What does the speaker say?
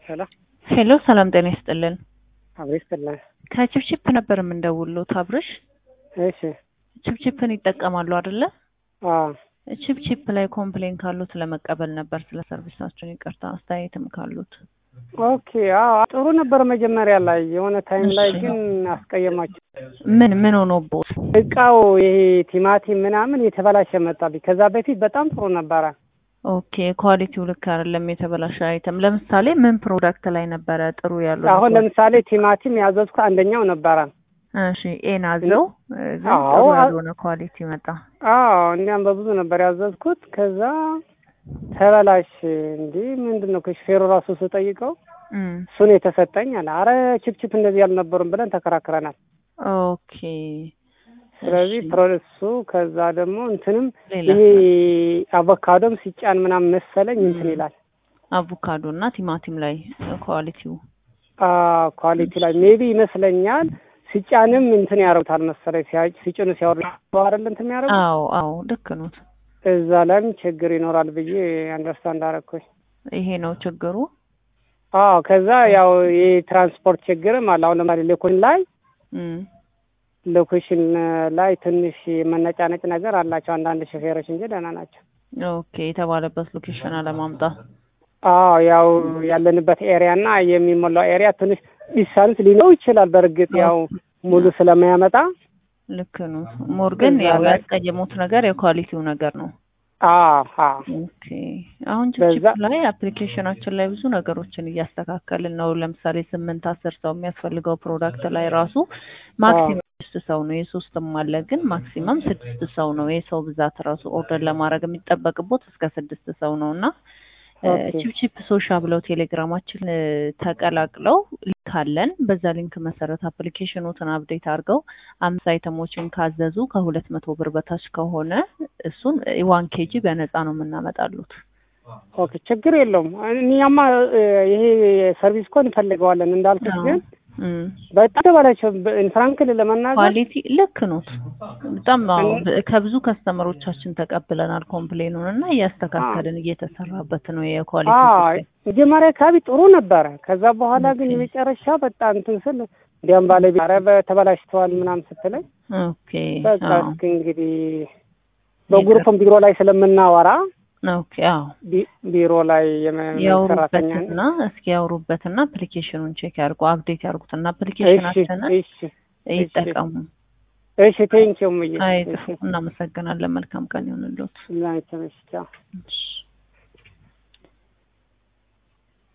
ሄሎ ሄሎ ሰላም ጤና ይስጥልን። አብሬ ይስጥልን። ከቺፕቺፕ ነበር የምንደውልዎት አብርሽ። እሺ ቺፕቺፕን ይጠቀማሉ አይደለ? አዎ ቺፕቺፕ ላይ ኮምፕሌን ካሉት ለመቀበል ነበር ስለ ሰርቪሳችን። ይቅርታ አስተያየትም ካሉት ኦኬ። አዎ ጥሩ ነበር መጀመሪያ ላይ፣ የሆነ ታይም ላይ እሺ። ግን አስቀየማቸው። ምን ምን ሆኖቦት? እቃው ይሄ ቲማቲም ምናምን የተበላሸ መጣብኝ። ከዛ በፊት በጣም ጥሩ ነበረ። ኦኬ ኳሊቲው ልክ አይደለም፣ የተበላሸ አይተም። ለምሳሌ ምን ፕሮዳክት ላይ ነበረ ጥሩ ያሉት? አሁን ለምሳሌ ቲማቲም ያዘዝኩ አንደኛው ነበረ። እሺ ኤን አዘው ግን አዎ፣ ጥሩ አ- ያልሆነ ኳሊቲ መጣ። አዎ እንዲያም በብዙ ነበር ያዘዝኩት። ከዛ ተበላሽ። እንዲህ ምንድን ነው ከሹፌሩ ራሱ ስጠይቀው እም፣ እሱን የተሰጠኝ አለ። አረ ችፕችፕ እንደዚህ ያልነበሩም ብለን ተከራክረናል። ኦኬ ስለዚህ እሺ። ፕሮሰሱ ከዛ ደግሞ እንትንም ሌላ ይሄ አቮካዶም ሲጫን ምናምን መሰለኝ እንትን ይላል አቮካዶ እና ቲማቲም ላይ ኳሊቲው ኳሊቲ ላይ ሜቢ ይመስለኛል ሲጫንም እንትን ያደርጉታል መሰለኝ ሲያ- ሲጭኑ ሲያወርዱ አይደል እንትን የሚያደርጉ አዎ አዎ ልክ ነው። እዛ ላይም ችግር ይኖራል ብዬ አንደርስታንድ አደረኩኝ። ይሄ ነው ችግሩ። አዎ ከዛ ያው የትራንስፖርት ችግርም አለ። አሁን ለምሳሌ ሎኬሽን ላይ እም፣ ሎኬሽን ላይ ትንሽ መነጫነጭ ነገር አላቸው አንዳንድ ሾፌሮች እንጂ ደህና ናቸው። ኦኬ የተባለበት ሎኬሽን አለማምጣት አዎ ያው ያለንበት ኤሪያ እና የሚሞላው ኤሪያ ትንሽ ዲስታንስ ሊኖረው ይችላል። በእርግጥ ያው ሙሉ ስለማያመጣ ልክ ነው። ሞር ግን እዛ ያው ላይ- ያስቀየሙት ነገር የኳሊቲው ነገር ነው። አዎ አዎ ኦኬ አሁን ችፕችፕ በዛ- ላይ አፕሊኬሽናችን ላይ ብዙ ነገሮችን እያስተካከልን ነው። ለምሳሌ ስምንት አስር ሰው የሚያስፈልገው ፕሮዳክት ላይ ራሱ ማክሲመም ስድስት ሰው ነው። የሶስትም አለ ግን ማክሲመም ስድስት ሰው ነው። የሰው ብዛት ራሱ ኦርደር ለማድረግ የሚጠበቅቦት እስከ ስድስት ሰው ነው እና ኦኬ። ቺፕቺፕ ሶሻ ብለው ቴሌግራማችን እ፣ ተቀላቅለው ሊንክ አለን። በዛ ሊንክ መሰረት አፕሊኬሽኖትን አፕዴት አድርገው አምስት አይተሞችን ካዘዙ ከሁለት መቶ ብር በታች ከሆነ እሱን ዋን ኬጂ በነፃ ነው የምናመጣሉት። ኦኬ ችግር የለውም። እኛማ እ፣ ይሄ ሰርቪስ እኮ እንፈልገዋለን እንዳልኩት ግን እም። በጣም ተባላቸው ፍራንክን ለመናገር ኳሊቲ ልክ ኖት። በጣም አዎ፣ እን- በ- ከብዙ ከስተመሮቻችን ተቀብለናል ኮምፕሌኑን እና እያስተካከልን እየተሰራበት ነው የኳሊቲ አዎ ጉዳይ። መጀመሪያ አካባቢ ጥሩ ነበረ። ከዛ በኋላ ግን ኦኬ። የመጨረሻ በጣም እንትን ስል እንዲያም ባለቤት ኧረ በተበላሽተዋል ምናምን ስትለኝ ኦኬ በቃ አዎ እስኪ እንግዲህ በግሩፕም ቢሮ ላይ ስለምናወራ ኦኬ አዎ ቢ- ቢሮ ላይ የመ- ሰራተኛ ያውሩበትና እስኪ ያውሩበትና አፕሊኬሽኑን ቼክ ያርጉ፣ አፕዴት ያርጉትና እሺ አፕሊኬሽናችንን እሺ ይጠቀሙ። እሺ ቴንኪው ምዬ አይጥፉ። እናመሰግናለን። መልካም ቀን ይሁንልዎት። ላይ ተመሽቻ እሺ።